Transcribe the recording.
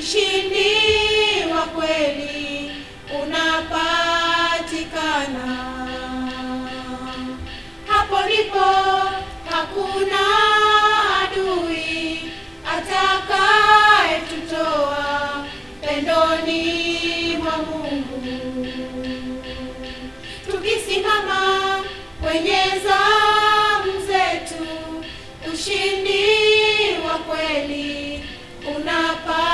ushindi wa kweli unapatikana. Hapo ndipo hakuna adui atakayetutoa pendoni mwa Mungu. Tukisimama kwenye zamu zetu, ushindi wa kweli unapa